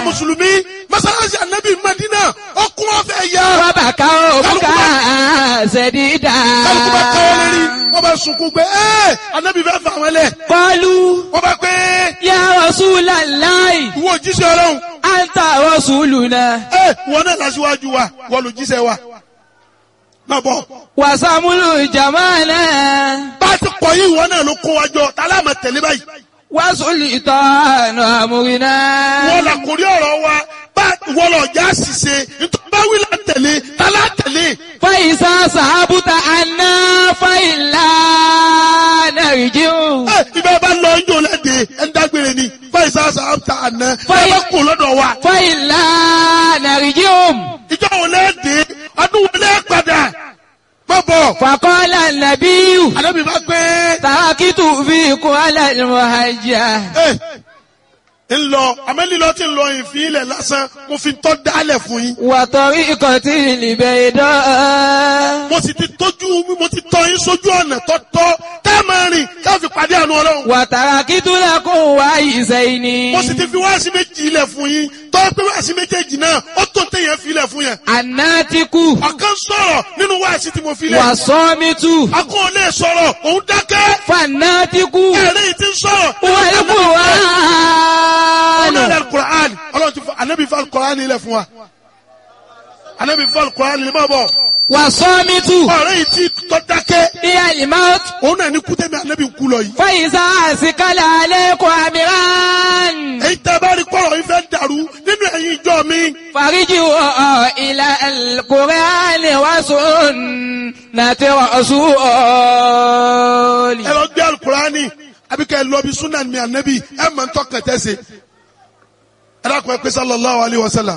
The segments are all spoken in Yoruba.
mùsùlùmí mọ́sálásí ànábì Mádínà ó kún ọ̀fẹ́ ya. Wàbàkà òkúkà ṣẹ̀dídà. kálukú bá káwọ́ lérí wọ́n bá sunkún pé ẹ́ ànábì fẹ́ fà wọ́n lẹ̀. Kọlu wọ́n bá pé ya Rasulallahi, ìwọ òjíṣẹ́ ọlọ́run anta rasuluna. ẹ́ wọn náà lásìwájú wa wọ́n lò jíṣẹ́ wa. má bọ̀ Wàsàmúlù jamana. bá a ti kọ̀ yí ìwọ náà ló kó wa jọ tálá máa tẹ̀lé báyìí. Wàsùlì tọ́nà àmúrinà. wọ́n là kórí ọ̀rọ̀ wa bá wọ́n lọ já ṣìṣe nítorí bá wí là tẹ̀lé tálá tẹ̀lé. Fáìsá sàábùtà àná fáìlà nàìjíríà. ẹ ibà bá lọ ijó lẹ́dẹ̀ ẹ̀ ń dágbére ni fáìsà sàbàtà àná ẹ Fáì- bá kó lọ́dọ̀ wa. Fáìlà nàìjíríà. ìjọ wo lẹ́dẹ̀ ọdún wo lẹ́ padà má bọ̀. Fàkọ́lá nàbíyù. àdébí bá pé Tàkìtù fi kún alẹ́ mọ̀hájà. ẹ ń lọ àmẹ́lílọ tí ń lọ ìfín ilẹ̀ lásán mo fi tọ́ dálẹ̀ fún yín. Wàtọ̀rí ikọ̀ tí ìlìbẹ̀ ìdán. mo sì ti tójú mo ti tọ́ yín sójú ọ̀nà tọ́tọ́ tẹ́ ẹ máa rìn ká fi pàdé àánú ọlọ́run. Wàtàrà kìtúlẹ̀ kún wá ìṣẹ́ ìní. mo sì ti fi wáàsí méjì ilẹ̀ fún yín tọ́ pé wáàsí méjèèjì náà ó tó téèyàn fi ilẹ̀ fún yẹn. Àná ti kú. ọ̀kan sọ̀rọ̀ nínú wáàsí tí mo fi lẹ̀. Wàsọ́mítù. akọ́ ò lè sọ̀rọ̀ òun dákẹ́. Fàná ti kú. ẹ̀rẹ́ yìí ti ń sọ̀rọ̀. Wàlúkù wá. ọlọ́run alukur'an ọlọ́run ti fọ anabi fọ alukur'an ilẹ̀ fún wa. anabi fọ alukur'an ilẹ̀ máa bọ̀. Wàsọ́mítù. ọ̀rẹ́ yìí ti tọ́ dákẹ́. Ìyá ìmáwótù. òun náà ní kútẹ́mi anabi kú lọ yìí. Fàyíṣà àsìkálà alẹ́kọ̀ọ́ àmìrán. èyí tẹ́ bá rí kọ́rọ̀ yìí fẹ́ dàrú nínú ẹ̀yin ìjọ mi. Fàríjì wọ̀ ilà Kùránì wá sùn nàti rọ̀ṣúọ̀lì. ẹ lọ gbé alukur'an àbí kẹ́ ẹ lọ bí sunan mi anabi ẹ mọ̀ ń tọ́ kẹtẹ́ se. ẹ dákun ẹ pé sallallahu alayhi wa sallam.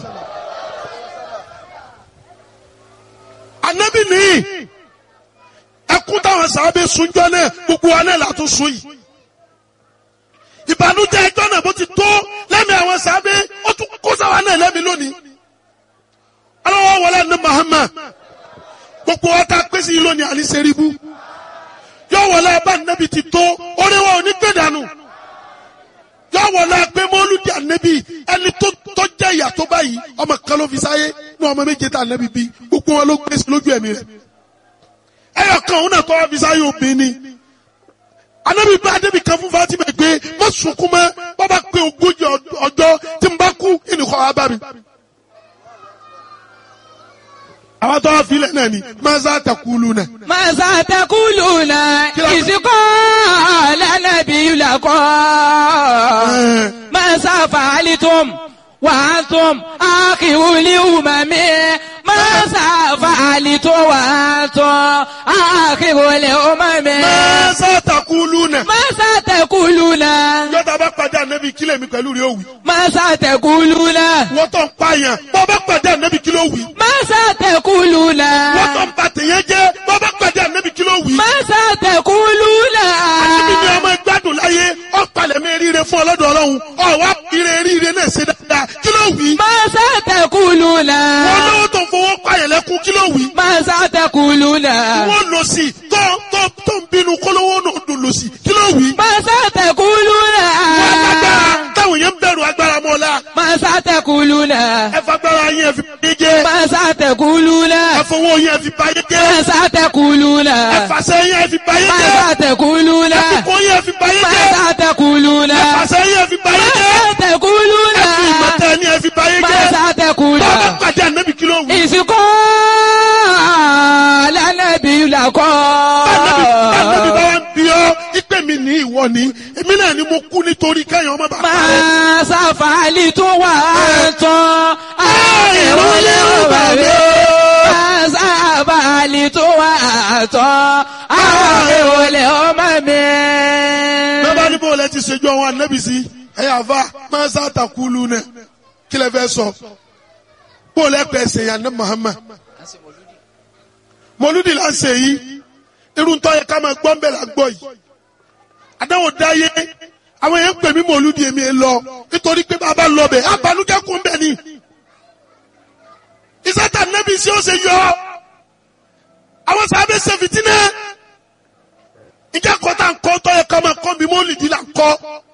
anabi nìyí ẹkún táwọn sábẹ́ sunjọ́ náà gbogbo wa náà látún sun yìí ìbànújẹ́ ẹjọ́ náà bó ti tó lẹ́mí àwọn sábẹ́ ó tún kó sáwa náà lẹ́mí lónìí ọlọ́wọ́ wọlé ní Muhammad gbogbo wa ta pèsè yìí lónìí àní sẹ́ríbù yóò wọlé abá nẹ́bi ti tó orí wa ò ní gbé dànù yóò wọlé agbé mọ́lúdì ànẹ́bi ẹni tó tọ́jà ìyà tó báyìí ọmọ kan ló fi sáyé ní ọmọ méje tá ànẹ́bi bí gbogbo wọn ló gbé sí lójú ẹ̀mí rẹ̀ ẹyọ kan òun náà tọ́ wá fi sáyé obìnrin ni anabi bá adébí kan fún Fatima pé má sunkún mọ́ bàbá pé ogójì ọjọ́ tí n bá kú ìnìkọ́ wa bá mi. àwọn tó wá filẹ̀ náà ni maza takulu náà. Màsà tẹkùlù náà ìsìnkọ́ lánàbí làkọ́. Màsà fàálítùm wàátùm àkìwúlì ùmàmí. Màsà fàálítùm wàátùm àkìwúlì ùmàmí. maza takulu náà. Màsà tẹkùlù náà. yọta bá pàdé anabi kílẹ̀ mi pẹ̀lú rẹ̀ òwì. Màsà tẹkùlù náà. wọ́n tó ń pààyàn bọ́ bá pàdé anabi kílẹ̀ òwì. Màsà tẹkùlù náà. wọ́n tó ń ba tèèyàn jẹ́ bọ́ bá pàdé anabi kílẹ̀ òwì. Màsà tẹkùlù anabi ni náà. ọmọ ìgbádùn láyé ọ̀pàlẹ̀ mi ríire fún ọlọ́dọ̀ ọlọ́run ọ̀wá ire ríire náà ṣe dáadáa kílẹ̀ òwì. Màsà tẹkùlù wọ́n náà. lọ́wọ́ tó ń fowó pààyàn lẹ́kún kílẹ̀ òwì. Màsà tẹkùlù náà. wọ́n lọ sí tó tó tó ń bínú kólówó náà dùn lọ sí kí ló wí. Màsà tẹkùlù wọ́n lágbára náà. táwọn yẹn ń bẹ̀rù agbára mọ́ la. Màsà tẹkùlù náà. ẹ fagbára yẹn fi báyé jẹ́. Màsà tẹkùlù ẹ náà. fowó yẹn fi báyé jẹ́. Màsà tẹkùlù ẹ náà. fàṣẹ yẹn fi báyé jẹ́. Màsà tẹkùlù ẹ náà. fipò yẹn fi báyé jẹ́. Màsà tẹkùlù ẹ náà. fàṣẹ yẹn fi báyé jẹ́. Màsà tẹkùlù ẹ fi náà. ìmọ̀tẹ́ ni ẹ fi báyé jẹ́. Màsà tẹkùlù bọ́ọ̀bù náà. pàdé ànábì kí ló wí. Ìsìnkọ́ lánàbí làkọ́. ànábì bá wá ń bí ọ ìpè mi ní ìwọ ni èmi náà ni mo kú nítorí kẹ́yìn ọmọ bàbá rẹ. Máa sáfàálì tó wà tán. Àìrúlé òbàbí. Máa sáfàálì tó wà tán. Àìrúlé ọmọ mi. bẹ́ẹ̀ bá ní bó lẹ ti ṣèjú àwọn ànábì sí ẹ̀yà àfa máa sá àtàkùlù náà kí lẹ fẹ́ sọ bó lẹ pẹ́ ṣe yàn ní Muhammad mọlúdì là ń ṣe yìí irun tó yẹ ká máa gbọ́ ń bẹ̀ là ń gbọ́ yìí àdáwò dáyé àwọn yẹn ń pè mí mọlúdì èmi ẹ lọ nítorí pé bàbá lọ bẹ̀ abanújẹ́ kún bẹ̀ ni ìsátà nẹ́bí sí ó ṣe yọ àwọn sábẹ́ ṣe fìtínẹ́ ìjà kọ́ta ń kọ́ tó yẹ ká máa kọ́ mi mọ́lìdì là ń kọ́